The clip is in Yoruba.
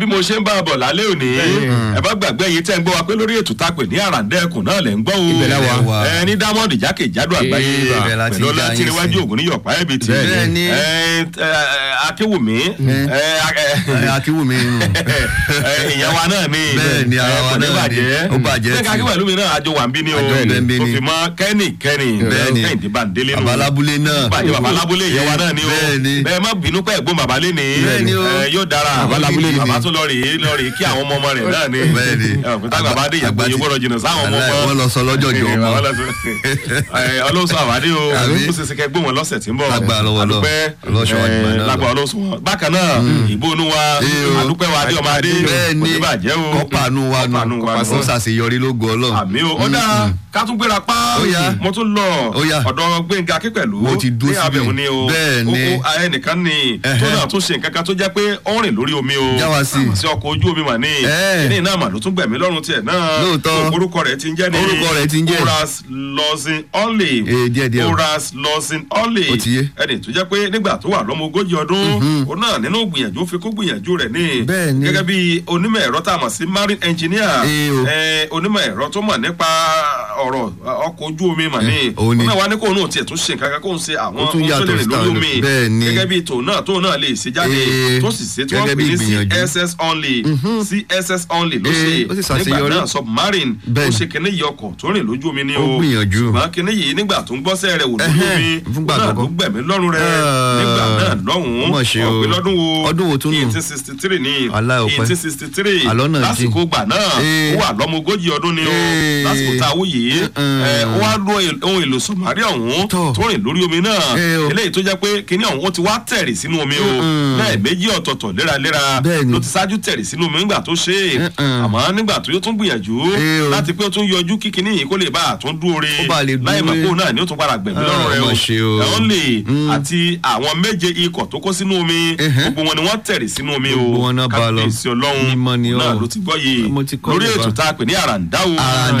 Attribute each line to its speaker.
Speaker 1: bí mo ṣe ń bá a bọ̀ lálẹ́ òní ẹ bá gbàgbé yìí tẹ́ ń gbọ́ wa pé lórí ètò tá a pè ní àràǹdẹ́kùn náà lẹ̀ ń gbọ́ o
Speaker 2: Ibẹ̀ la wà.
Speaker 1: ẹ ní dámọ́ọ̀dì jákèjádò àgbáyé
Speaker 2: Ibẹ̀ la ti
Speaker 1: pẹ̀lú
Speaker 2: ń dá yín
Speaker 1: ọlátìrẹwájú
Speaker 2: sí.
Speaker 1: ògùn ní yọ̀pá ẹ̀bì tì
Speaker 2: Bẹ́ẹ̀ ni.
Speaker 1: ẹ ẹ, akéwùmí ẹ,
Speaker 2: Ẹ, akíwùmí nù.
Speaker 1: ẹ, ìyẹn wa náà ni
Speaker 2: Bẹ́ẹ̀ ni, ara
Speaker 1: ẹ,
Speaker 2: wa
Speaker 1: kò ní
Speaker 2: náà ni.
Speaker 1: bàjẹ́
Speaker 2: Ó bàjẹ́
Speaker 1: bẹ́ẹ̀ ká
Speaker 2: tì.
Speaker 1: kí pẹ̀lú mi náà àjọ wà ń bí ni o
Speaker 2: Àjọ ń bẹ ń bí
Speaker 1: tó
Speaker 2: ni.
Speaker 1: fi mọ́ kẹ́nì kẹ́nì
Speaker 2: Bẹ́ẹ̀ ni.
Speaker 1: kẹ́hìndé bàǹdélé nù
Speaker 2: Bàbá alábúlé náà.
Speaker 1: bàjẹ́ bàbá alábúlé ìyẹn wa náà ni o
Speaker 2: Bẹ́ẹ̀ ni.
Speaker 1: bẹ́ẹ̀ má bínú pẹ́ ẹ̀gbọ́n bàbá lé ní
Speaker 2: Bẹ́ẹ̀ ni o.
Speaker 1: ẹ, yóò dára
Speaker 2: Bàbá alábúlé ni.
Speaker 1: bàbá tó lọ rèé lọ rèé kí àwọn ọmọ ọmọ rẹ̀ náà ni
Speaker 2: Bẹ́ẹ̀ ni.
Speaker 1: òkúta bàbá dé
Speaker 2: Àgbà
Speaker 1: ìyàgbọ́
Speaker 2: ti-
Speaker 1: yóò gbọ́dọ̀ jìnnà sáwọn ọmọ
Speaker 2: Aláì,
Speaker 1: ọmọ
Speaker 2: wọ́n lọ sọ lọ́jọ́jọ́ ọmọ.
Speaker 1: ọlọ́sọ àwádé o
Speaker 2: Àbí?
Speaker 1: ó ṣe ṣe kẹ́ gbóhùn wọn lọ́sẹ̀ tí ń bọ̀
Speaker 2: Lágbára lọ́wọ́ Ọlọ́run.
Speaker 1: àdúpẹ́
Speaker 2: Ọlọ́ṣọ́ wa jùlọ náà lọ.
Speaker 1: lágbára ọlọ́sọ wọn bákan náà ìbò onú wa
Speaker 2: Ee o.
Speaker 1: àdúpẹ́ wa adé ọmọ adé
Speaker 2: Bẹ́ẹ̀ ni.
Speaker 1: kò ní bàjẹ́ o
Speaker 2: kọ́pàánú wa nù
Speaker 1: Kọ́pàánú wa nù.
Speaker 2: ó ṣàṣeyọrí lógo ọlọ́run.
Speaker 1: àmì o ó dáa ká tún gbéra pa
Speaker 2: Ó yá.
Speaker 1: mo tún lọ
Speaker 2: Ó yá.
Speaker 1: ọ̀dọ̀ gbẹ̀ngà akípẹ̀lú
Speaker 2: Mo ti dúró
Speaker 1: ní
Speaker 2: síbẹ̀.
Speaker 1: abẹ̀mú ni o
Speaker 2: Bẹ́ẹ̀ ni.
Speaker 1: ó kó ẹnìkan ni tó
Speaker 2: Ẹhẹ́.
Speaker 1: náà tún ṣe nǹkan kan tó jẹ́ pé ó ń rìn lórí omi o
Speaker 2: Já wa sí.
Speaker 1: sí ọkọ̀ ojú omi mà ní
Speaker 2: Ẹ́.
Speaker 1: ní iná mà ló tún gbẹ̀mí lọ́rùn tiẹ̀ náà
Speaker 2: Lóòótọ́.
Speaker 1: orúkọ rẹ̀ ti ń jẹ́ ní
Speaker 2: Orúkọ rẹ̀ ti ń jẹ́.
Speaker 1: Horace Lawson Olive
Speaker 2: Ee, díẹ̀ díẹ̀ o.
Speaker 1: Horace Lawson Olive
Speaker 2: Ó ti yé.
Speaker 1: ẹni tó jẹ́ pé nígbà tó wà lọ́mọ ogójì ọdún òun náà nínú gbìyànjú fi kó gbìyànjú rẹ̀ ní
Speaker 2: Bẹ́ẹ̀ ni.
Speaker 1: gẹ́gẹ́ bí onímọ̀ ẹ̀rọ tá a mọ̀ sí marine engineer
Speaker 2: Ee o.
Speaker 1: ẹ, onímọ̀ ẹ̀rọ tó mọ̀ nípa ọ̀rọ̀ ọkọ̀ ojú omi mà ní
Speaker 2: òun ni.
Speaker 1: náà wá ní kóun náà tiẹ̀ tún ṣe nǹkan kan kóun ṣe àwọn
Speaker 2: Ó tún
Speaker 1: ohun tó lè
Speaker 2: yàtọ̀
Speaker 1: rìn lórí
Speaker 2: sí
Speaker 1: omi
Speaker 2: bẹ́ẹ̀ ni.
Speaker 1: gẹ́gẹ́ bí tòun náà tóun náà lè ṣe jáde
Speaker 2: Ee,
Speaker 1: tó sì ṣe tí wọ́n
Speaker 2: gẹ́gẹ́
Speaker 1: pè
Speaker 2: bí
Speaker 1: ní
Speaker 2: ìgbìyànjú.
Speaker 1: CSS only CSS only ló ṣe
Speaker 2: Ee, ó sì
Speaker 1: nígbà
Speaker 2: ṣàṣeyọrí.
Speaker 1: náà submarine
Speaker 2: Bẹ́ẹ̀
Speaker 1: ó
Speaker 2: ni.
Speaker 1: ṣe kíní yìí ọkọ̀ tó rìn lójú omi ní
Speaker 2: Ó
Speaker 1: o
Speaker 2: gbìyànjú.
Speaker 1: ṣùgbọ́n kíní yìí nígbà tó ń gbọ́sẹ̀ rẹ̀ wò lójú
Speaker 2: Ẹhẹ́,
Speaker 1: omi
Speaker 2: fúngbà
Speaker 1: náà ló
Speaker 2: àkọ́kọ́.
Speaker 1: gbẹ̀mí lọ́rùn rẹ̀
Speaker 2: Ah,
Speaker 1: nígbà náà lọ́hùn-ún
Speaker 2: ó mà ṣe o.
Speaker 1: ọ̀pẹ lọ́dún wo
Speaker 2: Ọdún wo tún nù?
Speaker 1: eighteen sixty three ní
Speaker 2: Aláì ọpẹ́.
Speaker 1: eighteen sixty three
Speaker 2: Àlọ́ náà jìn.
Speaker 1: lásìkò gbà náà
Speaker 2: Ee.
Speaker 1: ó wà lọ́mọ ogójì ọdún ni o
Speaker 2: Ee.
Speaker 1: lásìkò tá a wú yìí
Speaker 2: Mm.
Speaker 1: ẹ, ó wá lo èl- ohun èlò sọ̀márì ọ̀hún
Speaker 2: Tọ́.
Speaker 1: tó rìn lórí omi náà
Speaker 2: Ee o.
Speaker 1: eléyìí tó jẹ́ pé kíní ọ̀hún ó ti wá tẹ̀rì sínú omi o
Speaker 2: Mm.
Speaker 1: lẹ́ẹ̀mejì ọ̀tọ̀ọ̀tọ̀ léraléra
Speaker 2: Bẹ́ẹ̀ ni.
Speaker 1: ló ti ṣáájú tẹ̀rì sínú omi nígbà tó ṣe é
Speaker 2: Mm-mm.
Speaker 1: àmọ́ nígbà tó yóò tún gbìyànjú
Speaker 2: Ee o.
Speaker 1: láti pé ó tún yọjú kí kíní yìí kó lè bá àtún dúró re
Speaker 2: Ó bá lè dúró
Speaker 1: láì mọ̀
Speaker 2: re.
Speaker 1: pé òun náà ni ó tún padà gbẹ̀mí
Speaker 2: Ah,
Speaker 1: lọ́rùn rẹ
Speaker 2: ó
Speaker 1: o
Speaker 2: mà ṣe o.
Speaker 1: ẹ̀hún lè àti àwọn méje ikọ̀ tó kó sínú omi
Speaker 2: Ẹhẹ́.
Speaker 1: gbogbo wọn ni wọ́n tẹ̀rì sínú omi o
Speaker 2: Gbogbo wọn náà bá lọ.
Speaker 1: kábíyèsí ọlọ́run
Speaker 2: Mímọ́ ni
Speaker 1: náà
Speaker 2: o.
Speaker 1: ló ti gbọ́ yìí
Speaker 2: Mo ti kọ́
Speaker 1: lórí
Speaker 2: bàbá.
Speaker 1: ètò tá a pè ní àràǹdá o
Speaker 2: Àràǹdá